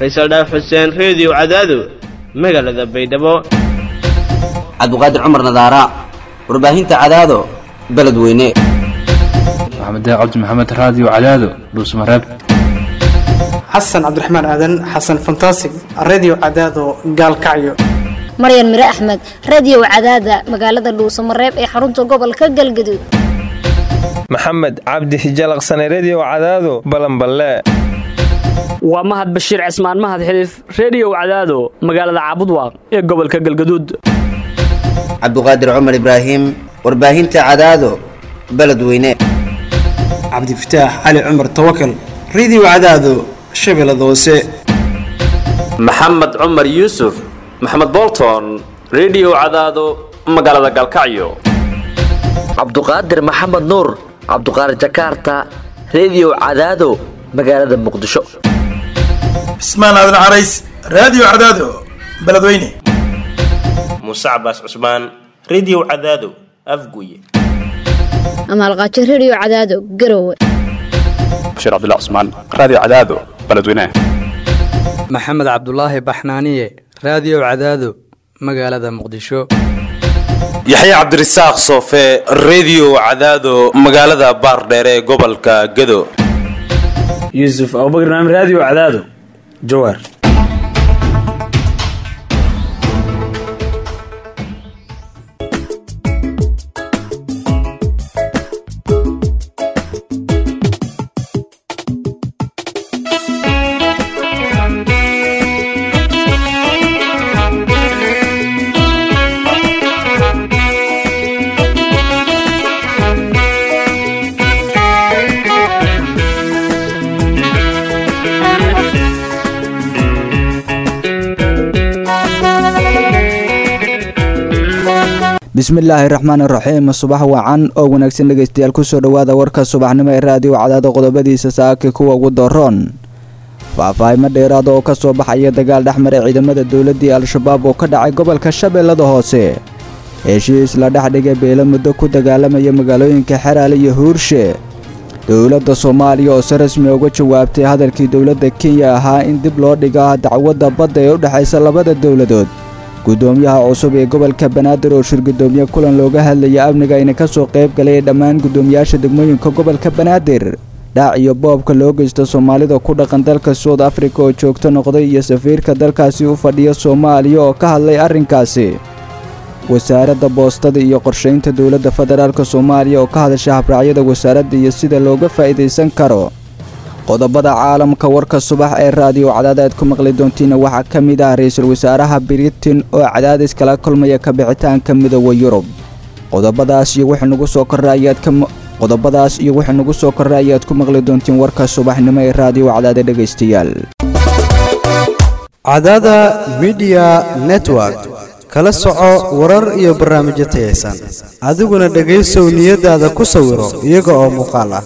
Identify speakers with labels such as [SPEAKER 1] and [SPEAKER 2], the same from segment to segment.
[SPEAKER 1] faysal dhaaf xuseen reediyo cadaado magaalada baydhabo
[SPEAKER 2] cabdiqaadir cumar nadaara warbaahinta cadaado beledweyne
[SPEAKER 3] maxamed cabdi maxamed raadiyo cadaado dhuusmareeb
[SPEAKER 4] xasan cabdiraxmaan aadan xasan fantasig redio cadaado gaalkacyo
[SPEAKER 5] maryan mire axmed radio cadaada magaalada dhuusamareeb ee xarunta gobolka galgaduud
[SPEAKER 6] maxamed cabdi hijalaqsane redio cadaado balanballe
[SPEAKER 7] waa mahad bashiir cismaan mahad xiliif reediyow cadaado magaalada caabudwaaq ee gobolka galgaduud
[SPEAKER 2] cabdiqaadir cumar ibraahim warbaahinta cadaado beledweyne
[SPEAKER 4] cabdifataax cali cumar tawakal redio cadaado shabeellada hoose
[SPEAKER 8] maxamed cumar yuusuf maxamed bolton redio cadaado magaalada galkacyo
[SPEAKER 9] cabduqaadir maxamed nuur cabduqaadir jakaarta redio cadaado magaalada muqdisho
[SPEAKER 10] cismaan aadan carays raadiyo cadaado beledweyne
[SPEAKER 11] muuse cabaas cusmaan redio cadaado afguye
[SPEAKER 5] amaalqaajo redio cadaado garowe
[SPEAKER 12] bashiir cabdilla cusmaan raadiyo cadaado beledweyne
[SPEAKER 13] maxamed cabdulaahi baxnaaniye raadiyo cadaado magaalada muqdisho
[SPEAKER 14] yaxya cabdirasaaq soofe redio cadaado magaalada baardheere ee gobolka gado
[SPEAKER 15] yuusuf abubakr naam raadiyo cadaado jawaar
[SPEAKER 16] bismillaahi raxmaani raxiim subax wacan oo wanaagsan dhegaystayaal kusoo dhowaada warka subaxnimo ee raadiyo cadaada qodobadiisa saaki kuwa ugu daroon faahfaahimo dheeraada oo ka soo baxaya dagaal dhexmaray ciidamada dowladdii al-shabaab oo ka dhacay gobolka shabeellada hoose heshiis la dhexdhigay beelo muddo ku dagaalamaya magaalooyinka xeraale iyo huurshe dowladda soomaaliya oo si rasmi uga jawaabtay hadalkii dowladda kenya ahaa in dib loo dhiga dacwadda badda ee u dhexaysa labada dowladood guddoomiyaha cusub ee gobolka banaadir oo shirgudoomiye kulan looga hadlaya amniga ayna ka soo qayb galay dhammaan guddoomiyaasha degmooyinka gobolka banaadir dhaac iyo boobka loo geysta soomaalida ku dhaqan dalka soud afrika oo joogto noqday iyo safiirka dalkaasi u fadhiya soomaaliya oo ka hadlay arrinkaasi wasaaradda boostada iyo qorshaynta dowladda federaalk soomaaliya oo ka hadasha habraacyada wasaaradda iyo sida looga faa'iidaysan karo qodobada caalamka warka subax ee raadiyo cadaada aad ku maqli doontiina waxaa ka mid ah ra-iisul wasaaraha britain oo cadaadis kala kulmaya kabixitaanka midooda yurub qodobadaas iyo wixii nagu soo korra ayaad ka qodobadaas iyo wixii nagu soo korra ayaad ku maqli doontiin warka subaxnimo ee raadiyo cadaada dhegaystayaal
[SPEAKER 17] cadaada midiya network kala soco warar iyo barnaamijyo tayaysan adiguna dhegaysow niyadaada ku sawiro iyaga oo muuqaal ah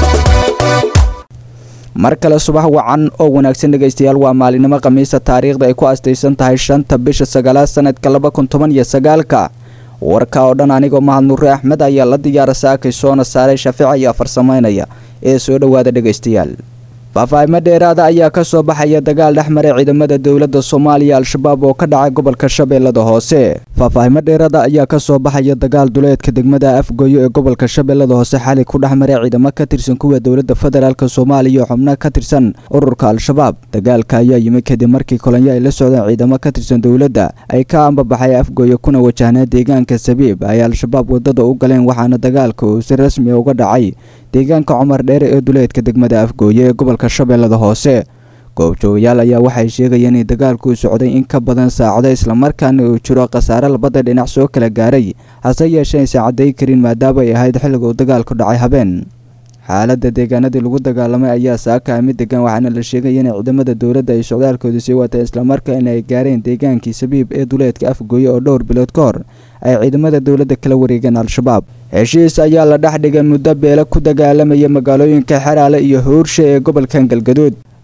[SPEAKER 16] mar kale subax wacan oo wanaagsan dhegaystayaal waa maalinimo khamiisa taariikhda ay ku astaysan tahay shanta bisha sagaalaad sanadka laba kun toban iyo sagaalka warka oo dhan anigoo mahad nure axmed ayaa la diyaara saakay soona saaray shaafica iyo farsamaynaya ee soo dhowaada dhegaystayaal faahfaahimo dheeraada ayaa ka soo baxaya dagaal dhexmaray ciidamada dowladda soomaaliya al-shabaab oo ka dhacay gobolka shabeellada hoose faahfaahimo dheeraada ayaa ka soo baxaya dagaal duleedka degmada afgoyo ee gobolka shabeellada hoose xali ku dhexmaray ciidamo ka tirsan kuwa dowladda federaalk soomaaliya oo xubno ka tirsan ururka al-shabaab dagaalka ayaa yimid kadib markii kolonyo ay la socdeen ciidamo ka tirsan dowladda ay ka ambabaxay afgoyo kuna wajahnaa deegaanka sabiib ay al-shabaab wadada u galeen waxaana dagaalka uu si rasmi uga dhacay deegaanka cumar dheere ee duleedka degmada afgooye ee gobolka shabeellada hoose goobjoogayaal ayaa waxay sheegayeen in dagaalku socday in ka badan saacado islamarkaana uu jiro khasaare labada dhinac soo kala gaaray hase yeeshee aysan cadday karin maadaama ay ahayd xilliga uu dagaalku dhacay habeen xaaladda deegaanadii lagu dagaalamay ayaa saaka mid degan waxaana la sheegaya in ciidamada dowladda ay socdaalkooda sii wateen islamarkaana ay gaareen deegaankii sabiib ee duleedka afgooye oo dhowr bilood ka hor ay ciidamada dowladda kala wareegeen al-shabaab heshiis ayaa la dhex dhigay muddo beelo ku dagaalamaya magaalooyinka xeraale iyo huurshe ee gobolkan galgaduud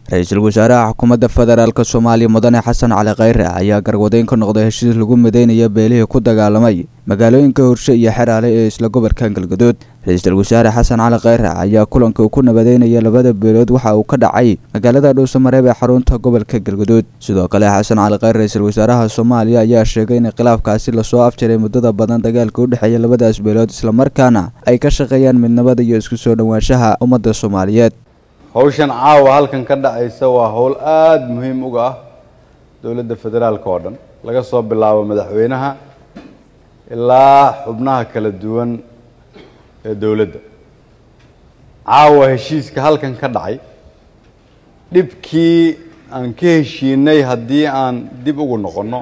[SPEAKER 16] ra-iisul wasaaraha xukuumadda federaalk soomaaliya mudane xasan cali khayre ayaa garwadeyn ka noqday heshiis lagu mideynaya beelihii ku dagaalamay magaalooyinka horshe iyo xeraale ee isla gobolka galgadood ra-iisul wasaare xasan cali khayre ayaa kulanka uu ku nabadeynaya labada beelood waxa uu ka dhacay magaalada dhuusamareeb ee xarunta gobolka galgadood sidoo kale xasan cali khayre ra-iisul wasaaraha soomaaliya ayaa sheegay in khilaafkaasi lasoo afjaray muddada badan dagaalka u dhexeeya labadaas beelood islamarkaana ay ka shaqeeyaan midnimada iyo isku soo dhowaanshaha ummadda soomaaliyeed
[SPEAKER 18] hawshan caawa halkan ka dhacaysa waa howl aada muhiim uga ah dowladda federaalka oo dhan laga soo bilaabo madaxweynaha ilaa xubnaha kala duwan ee dowladda caawa heshiiska halkan ka dhacay dhibkii aan ka heshiinay haddii aan dib ugu noqonno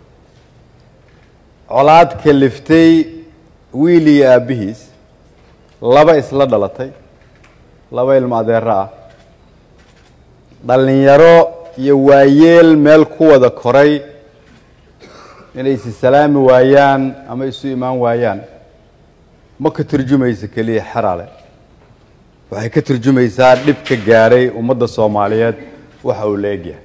[SPEAKER 18] colaad kaliftay wiil iyo aabbihiis laba isla dhalatay laba ilmo adeero ah dhallinyaro iyo waayeel meel ku wada koray inay isi salaami waayaan ama isu imaan waayaan ma ka turjumaysa keliya xeraale waxay ka turjumaysaa dhib ka gaadhay ummadda soomaaliyeed waxa uu la egyahay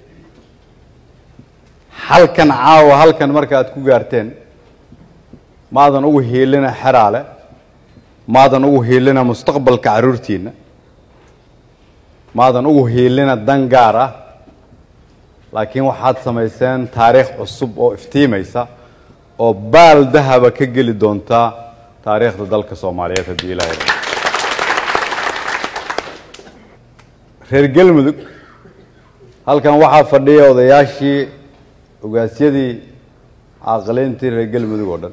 [SPEAKER 18] halkan caawa halkan marka aad ku gaarteen maadan ugu hiilina xeraale maadan ugu hiilina mustaqbalka carruurtiinna maadan ugu hiilina dan gaar ah laakiin waxaad samayseen taariikh cusub oo iftiimaysa oo baal dahaba ka geli doonta taariikhda dalka soomaaliyeed haddii ilaahay reer galmudug halkan waxaa fadhiya odayaashii ogaasyadii caaqiliintii reer galmudug oo dhan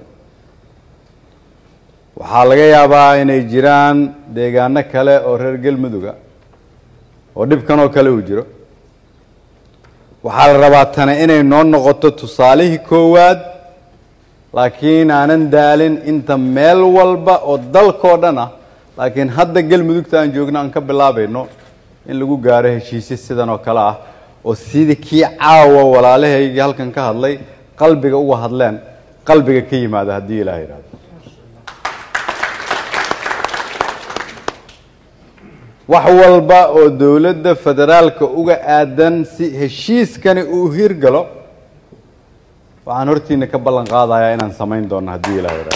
[SPEAKER 18] waxaa laga yaabaa inay jiraan deegaano kale oo reer galmuduga oo dhibkan oo kale uu jiro waxaa la rabaa tana inay noo noqoto tusaalihii koowaad laakiin aanan daalin inta meel walba oo dalkoo dhan ah laakiin hadda galmudugta aan joogno aan ka bilaabayno in lagu gaaro heshiisyo sidan oo kale ah oo sidii kii caawa walaalahaygii halkan ka hadlay qalbiga uga hadleen qalbiga ka yimaada haddii ilaah yidhahdo wax walba oo dowladda federaalka uga aadan si heshiiskani uu hirgalo waxaan hortiina ka ballan qaadayaa inaan samayn doono haddii ilaah yidhahdo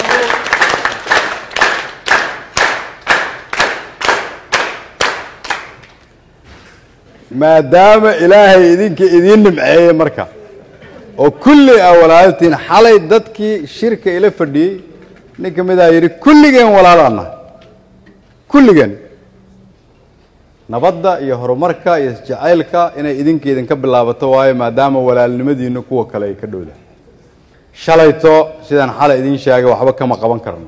[SPEAKER 18] maadaama ilaahay idinka idiin nimceeyey marka oo kulli a walaaltiin xalay dadkii shirka ila fadhiyey nin ka midaa yidhi kulligeen walaalaan kulligeen nabadda iyo horumarka iyo isjacaylka inay idinka idinka bilaabato waayo maadaama walaalnimadiina kuwa kale ay ka dhowdahay shalayto sidaan xalay idiin sheegay waxba kama qaban karno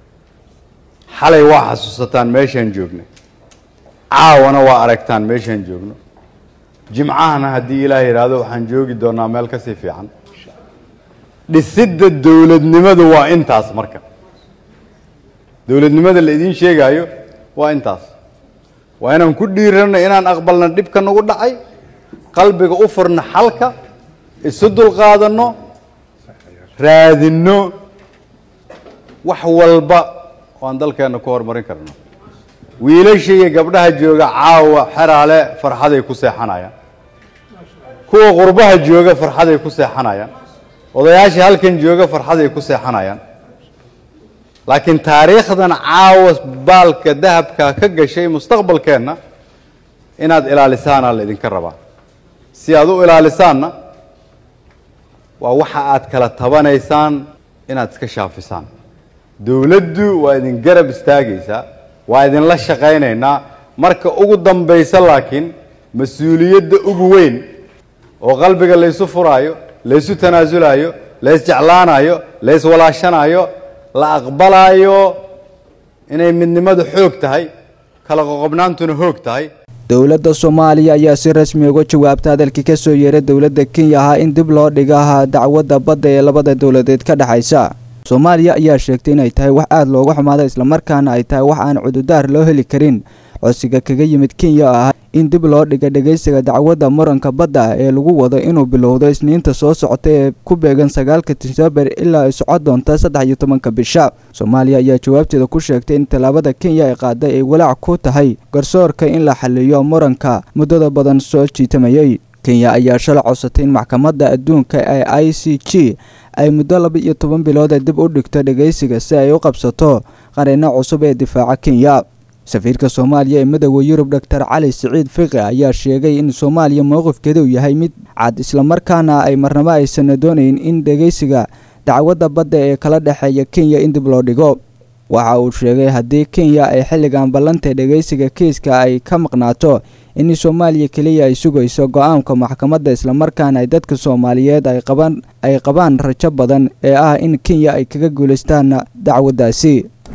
[SPEAKER 18] xalay waa xasuusataan meeshaan joognay caawana waa aragtaan meeshaan joogno jimcahana haddii ilaah yidhaahdo waxaan joogi doonaa meel kasii fiican dhisidda dowladnimadu waa intaas marka dowladnimada la idiin sheegaayo waa intaas waa inaan ku dhiiranno inaan aqbalno dhibka nagu dhacay qalbiga u furno xalka isu dulqaadanno raadinno wax walba oo aan dalkeenna ku horumarin karno wiilasha iyo gabdhaha jooga caawa xeraale farxaday ku seexanayaan kuwa qurbaha jooga farxaday ku seexanayaan odayaasha halkan jooga farxaday ku seexanayaan laakiin taariikhdan caawa baalka dahabka ka gashay mustaqbalkeenna inaad ilaalisaana la idinka rabaa si aad u ilaalisaanna waa waxa aad kala tabanaysaan inaad iska shaafisaan dowladdu waa idin garab istaagaysaa waa idinla shaqaynaynaa marka ugu dambaysa laakiin mas-uuliyadda ugu weyn oo qalbiga laysu furaayo laysu tanaasulaayo laysjeclaanayo layswalaashanayo la aqbalaayo inay midnimadu xoog tahay kala qoqobnaantuna hoog tahay
[SPEAKER 16] dowladda soomaaliya ayaa si rasmi uga jawaabta hadalkii ka soo yeeray dowladda kenya ahaa in dib loo dhigaha dacwadda badda ee labada dowladeed ka dhexaysa soomaaliya ayaa sheegtay inay tahay wax aada looga xumaada islamarkaana ay tahay wax aan cududaar loo heli karin codsiga kaga yimid kenya oo ah in dib loo dhiga dhegeysiga dacwadda muranka badda ee lagu wado inuu bilowdo isniinta soo socota ee ku beegan sagaalka diseembar ilaa ay socon doonta saddex iyo tobanka bisha soomaaliya ayaa jawaabteeda ku sheegtay in tallaabada kenya ay qaaday ay walaac ku tahay garsoorka in la xaliyo muranka muddada badan soo jiitamayay kenya ayaa shalay codsatay in maxkamadda adduunka ee i c g ay muddo laba iyo toban bilooda dib u dhigto dhegeysiga si ay u qabsato qareeno cusub ee difaaca kenya safiirka soomaaliya ee midooda yurub doctor cali siciid fiqi ayaa sheegay in soomaaliya mowqifkeeda uu yahay mid cad islamarkaana ay marnabo aysan doonayn in dhegeysiga dacwadda badda ee kala dhexeeya kenya in dib loo dhigo waxa uu sheegay haddii kenya ay xilligan ballanta dhegeysiga kiiska ay ka maqnaato in soomaaliya keliya ay sugayso go-aanka maxkamadda islamarkaana ay dadka soomaaliyeed ay qabaan ay qabaan rajo badan ee ah in kenya ay kaga guulaystaan dacwaddaasi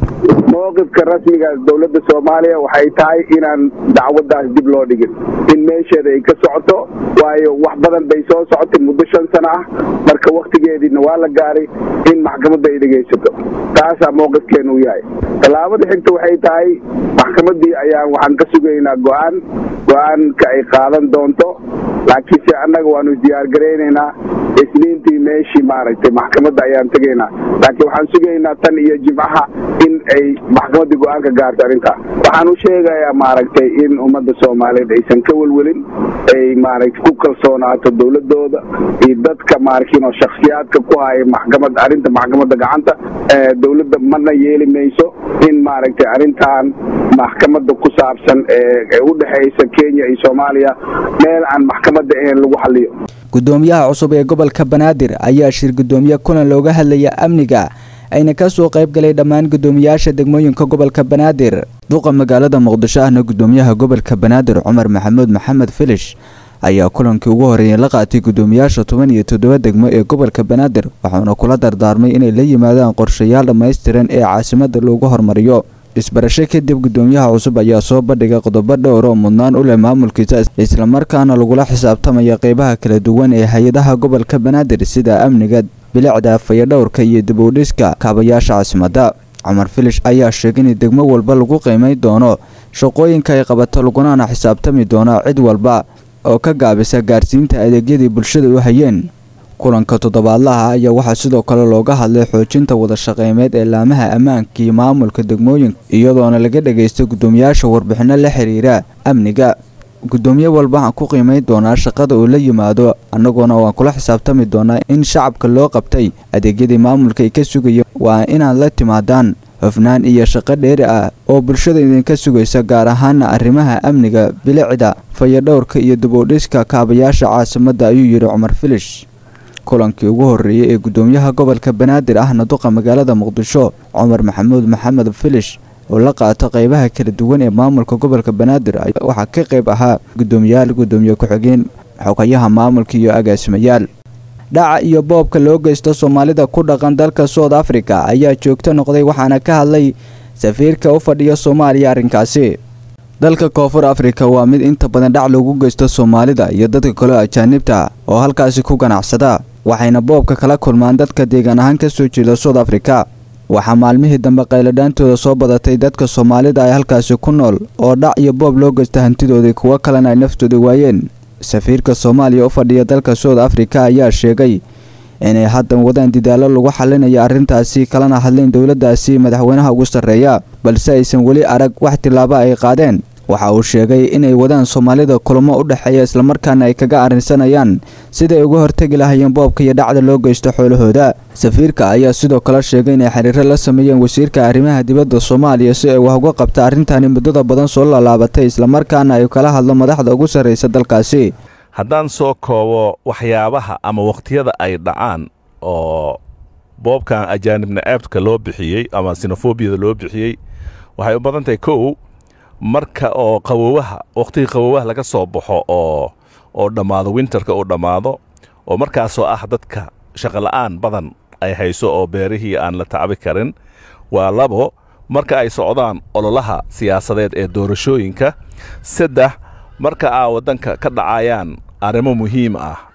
[SPEAKER 19] mowqifka rasmiga dowladda soomaaliya waxay tahay inaan dacwaddaas dib loo dhigin in meesheeda ay ka socoto waayo wax badan bay soo socotay muddo shan sano ah marka wakhtigeediina waa la gaaray in maxkamadda ay dhegaysato taasaa mowqifkeenu u yahay tallaabada xigta waxay tahay maxkamaddii ayaan waxaan ka sugaynaa go-aan go-aanka ay qaadan doonto laakiinse annaga waanu isdiyaargaraynaynaa isniintii meeshii maaragtay maxkamadda ayaan tegaynaa laakiin waxaan sugaynaa tan iyo jimcaha in ay maxkamaddii go-aanka gaarto arrintaa waxaan u sheegayaa maaragtay in ummadda soomaaliyeed aysan ka welwelin ay maaragtay ku kalsoonaato dowladooda iyo dadka maarkiin oo shakhsiyaadka ku haya maxkamad arrinta maxkamadda gacanta dowladda mana yeeli mayso in maaragtay arrintan maxkamadda ku saabsan ee u dhexaysa kenya iyo soomaaliya meel aan maxkamadda ahayn lagu xaliyo
[SPEAKER 16] gudoomiyaha cusub ee gobolka banaadir ayaa shir gudoomiye kulan looga hadlaya amniga ayna ka soo qayb galay dhammaan gudoomiyaasha degmooyinka gobolka banaadir duqa magaalada muqdisho ahna gudoomiyaha gobolka banaadir cumar maxamuud maxamed filish ayaa kulankii ugu horeeyay la qaatay gudoomiyaasha toban iyo toddoba degmo ee gobolka banaadir waxauna kula dardaarmay inay la yimaadaan qorshayaal dhammaystiran ee caasimada loogu hormariyo isbarasho kadib gudoomiyaha cusub ayaa soo bandhigay qodobo dhowr oo mudnaan u leh maamulkiisa islamarkaana lagula xisaabtamaya qeybaha kala duwan ee hay-adaha gobolka banaadir sida amniga bilicda fayadhowrka iyo dibowdhiska kaabayaasha caasimadda cumar filish ayaa sheegay in degmo walba lagu qiimay doono shaqooyinka ay qabato lagunana xisaabtami doono cid walba oo ka gaabisa gaarsiinta adeegyadii bulshada u hayeen kulanka toddobaadlaha ayaa waxaa sidoo kale looga hadlay xoojinta wadashaqeymeed ee laamaha ammaanka iyo maamulka degmooyinka iyadoona laga dhagaysta gudoomiyaasha warbixino la xiriira amniga gudoomiye walba waxaan ku qiimayn doonaa shaqada uu la yimaado annagoona waan kula xisaabtami doonaa in shacabka loo qabtay adeegyadii maamulka ay ka sugaya waa inaad la timaadaan hofnaan iyo shaqo dheeri ah oo bulshada idinka sugaysa gaar ahaana arrimaha amniga bilicda fayadhowrka iyo dibowdhiska kaabayaasha caasimadda ayuu yidhi cumar filish kulankii ugu horreeyey ee gudoomiyaha gobolka banaadir ahna duqa magaalada muqdisho cumar maxamuud maxamed filish oo la qaato qeybaha kala duwan ee maamulka gobolka banaadir waxaa ka qayb ahaa gudoomiyaal gudoomiye ku-xigeen xogayaha maamulka iyo agaasimayaal dhaca iyo boobka loo geysto soomaalida ku dhaqan dalka south africa ayaa joogto noqday waxaana ka hadlay safiirka u fadhiya soomaaliya arrinkaasi dalka koonfur afrika waa mid inta badan dhac loogu geysto soomaalida iyo dadka kaleo ajaanibta oo halkaasi ku ganacsada waxayna boobka kala kulmaan dadka deegaan ahaan ka soo jeeda south africa waxaa maalmihii dambe qayladhaantooda soo badatay dadka soomaalida ay halkaasi ku nool oo dhac iyo boob loo geysta hantidoodii kuwo kalena ay naftooda waayeen safiirka soomaaliya u fadhiya dalka south africa ayaa sheegay inay haddan wadaan didaallo lagu xalinayo arrintaasi kalana hadlayn dowladdaasi madaxweynaha ugu sarreeya balse aysan weli arag wax tillaabo ay qaadeen waxa uu sheegay inay wadaan soomaalida kulamo u dhexeeya islamarkaana ay kaga arrinsanayaan siday uga hortegi lahayeen boobka iyo dhacda loo geysto xoolahooda safiirka ayaa sidoo kale sheegay inay xiriiro la sameeyeen wasiirka arrimaha dibadda soomaaliya si ay wax uga qabta arrintani muddada badan soo laalaabatay islamarkaana ay kala hadlo madaxda ugu sarraysa dalkaasi
[SPEAKER 20] haddaan soo koobo waxyaabaha ama wakhtiyada ay dhacaan oo boobkan ajaanibna aabtka loo bixiyey ama sinofobiyada loo bixiyey waxay u badan tahay kow marka oo qawowaha wakhtigii qawowaha laga soo baxo oo oo dhammaado winterka uu dhammaado oo markaasoo ah dadka shaqola'aan badan ay hayso oo beerihii aan la tacbi karin waa labo marka ay socdaan ololaha siyaasadeed ee doorashooyinka saddex marka aa waddanka ka dhacayaan arrimo muhiim ah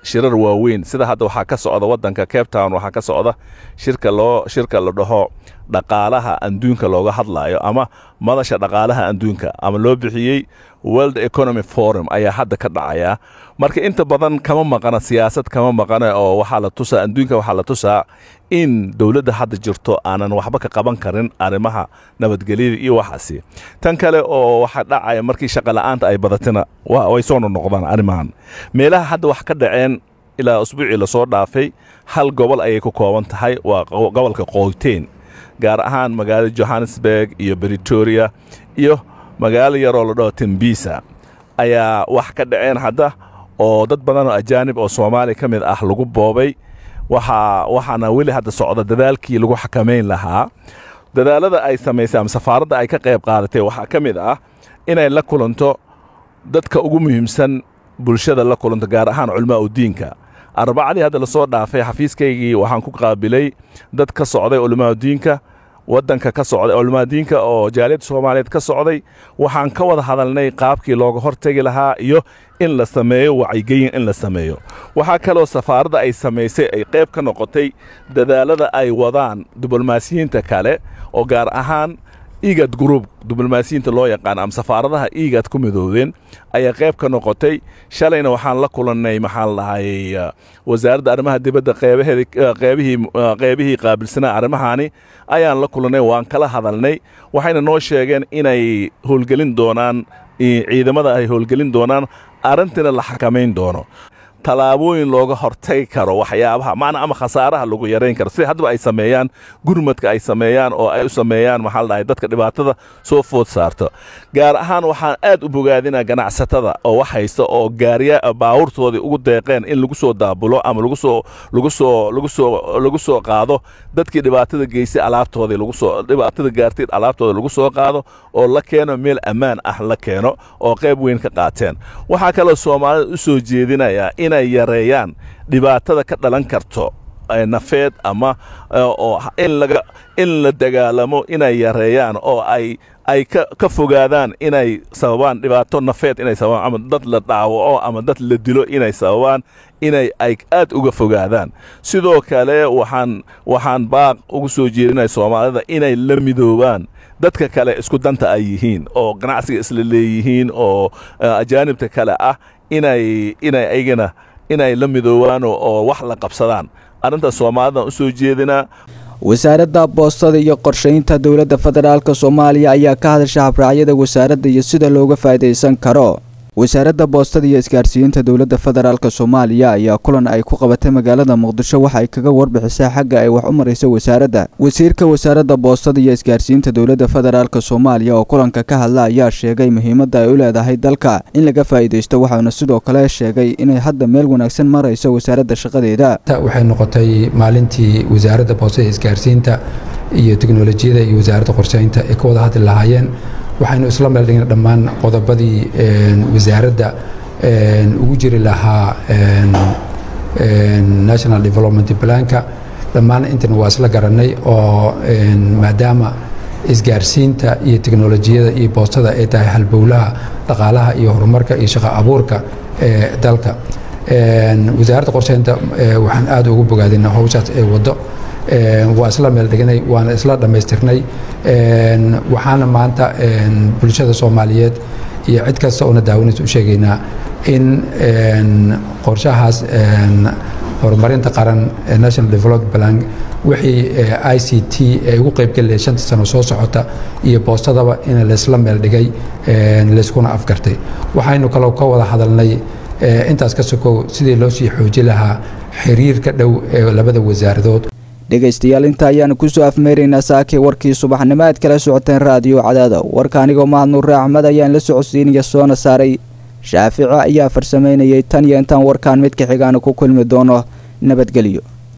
[SPEAKER 20] shirar waaweyn sida hadda waxaa ka socda waddanka cape town waxaa ka socda shirka loo shirka la dhaho dhaqaalaha adduunka looga hadlaayo ama madasha dhaqaalaha adduunka ama loo bixiyey world economy forum ayaa hadda ka dhacaya marka inta badan kama maqana siyaasad kama maqana oo waxaa la tusaa adduunka waxaa la tusaa in dowladda hadda jirto aanan waxba ka qaban karin arrimaha nabadgelyada iyo waxaasi tan kale oo waxaa dhacaya markii shaqola'aanta ay badatina way soo noqnoqdaan arrimahan meelaha hadda wax ka dhaceen ilaa usbuucii lasoo dhaafay hal gobol ayay ku kooban tahay waa gobolka qoyteen gaar ahaan magaalada johannesburg iyo britoria iyo magaalo yaroo la dhaho tembisa ayaa wax ka dhaceen hadda oo dad badan oo ajaanib oo soomaaliya ka mid ah lagu boobay waxaa waxaana weli hadda socda dadaalkii lagu xakamayn lahaa dadaalada ay samaysay ama safaaradda ay ka qayb qaadatay waxaa ka mid ah inay la kulanto dadka ugu muhiimsan bulshada la kulanto gaar ahaan culimaa u diinka arbacadii hadda lasoo dhaafay xafiiskaygii waxaan ku qaabilay dad ka socday culimaa diinka waddanka ka socday culimaa diinka oo jaaliyadda soomaaliyeed ka socday waxaan ka wada hadalnay qaabkii looga hortegi lahaa iyo in la sameeyo wacyigelin in la sameeyo waxaa kaloo safaaradda ay samaysay ay qayb ka noqotay dadaalada ay wadaan diblomaasiyiinta kale oo gaar ahaan igad group diblomaasiyiinta loo yaqaan ama safaaradaha igad ku midoobeen ayaa qayb ka noqotay shalayna waxaan la kulannay maxaan lahay wasaaradda arrimaha dibadda qeybaheedi qeybihii qeybihii qaabilsanaa arrimahaani ayaan la kulannay waan kala hadalnay waxayna noo sheegeen inay howlgelin doonaan ciidamada ay howlgelin doonaan arrintiina la xakamayn doono tallaabooyin looga hortagi karo waxyaabaha macna ama khasaaraha lagu yarayn karo sida haddaba ay sameeyaan gurmadka ay sameeyaan oo ay u sameeyaan maxaa la dhahay dadka dhibaatada soo food saarto gaar ahaan waxaan aad u bogaadinaa ganacsatada oo wax haysta oo gaariya baawurtoodii ugu deeqeen in lagu soo daabulo ama lagu soo lagu soo lagu soo lagu soo qaado dadkii dhibaatada geystay alaabtoodii lagu soo dhibaatada gaartay alaabtooda lagu soo qaado oo la keeno meel ammaan ah la keeno oo qayb weyn ka qaateen waxaa kaloo soomaalida u soo jeedinayaa inay yareeyaan dhibaatada ka dhalan karto nafeed ama oo in laga in la dagaalamo inay yareeyaan oo ay ay ka ka fogaadaan inay sababaan dhibaato nafeed inay sababaan ama dad la dhaawaco ama dad la dilo inay sababaan inay ay aad uga fogaadaan sidoo kale waxaan waxaan baaq ugu soo jeedinaya soomaalida inay la midoobaan dadka kale isku danta ay yihiin oo ganacsiga isla leeyihiin oo ajaanibta kale ah inay inay aygana inay la midoobaan oo wax la qabsadaan arrintaas soomaalidan u soo jeedinaa
[SPEAKER 16] wasaaradda boostada iyo qorshaynta dowladda federaalk soomaaliya ayaa ka hadasha habraacyada wasaaradda iyo sida looga faa'iidaysan karo wasaaradda boostada iyo isgaarsiinta dowladda federaalk soomaaliya ayaa kulan ay ku qabatay magaalada muqdisho waxa ay kaga warbixisay xagga ay wax u marayso wasaaradda wasiirka wasaaradda boostada iyo isgaarsiinta dowladda federaalk soomaaliya oo kulanka ka hadla ayaa sheegay muhiimadda ay u leedahay dalka in laga faa'iidaysto waxauna sidoo kale sheegay inay hadda meel wanaagsan marayso wasaaradda shaqadeeda
[SPEAKER 21] waxay noqotay maalintii wasaaradda boostada isgaarsiinta iyo teknolojiyada iyo wasaaradda qorsheynta ay ka wada hadli lahaayeen waxaynu isla meel dhigna dhammaan qodobadii wasaaradda ugu jiri lahaa national development planka dhammaan intana waa isla garanay oo maadaama isgaarsiinta iyo teknolojiyada iyo boostada ay tahay halbowlaha dhaqaalaha iyo horumarka iyo shaqo abuurka ee dalka wasaaradda qorsheynta waxaan aad ugu bogaadina howshaas ee waddo waa isla meel dhignay waana isla dhammaystirnay waxaana maanta bulshada soomaaliyeed iyo cid kasta oona daawanaysa u sheegaynaa in qorshahaas horumarinta qaran national development plan wixii i c t ay ugu qaybgelaya shanta sano soo socota iyo boostadaba in laysla meel dhigay layskuna afgartay waxaynu kaloo ka wada hadalnay intaas ka sokow sidii loo sii xooji lahaa xiriirka dhow ee labada wasaaradood
[SPEAKER 16] dhegaystayaal inta ayaanu kusoo afmeeraynaa saakii warkii subaxnimo aad kala socoteen raadiyo cadaada warka anigoo mahad nuure axmed ayaan la socodsiinaya soona saaray shaafici ayaa farsamaynayay tan iyo intaan warkaan midka xigaana ku kulmi doono nabadgelyo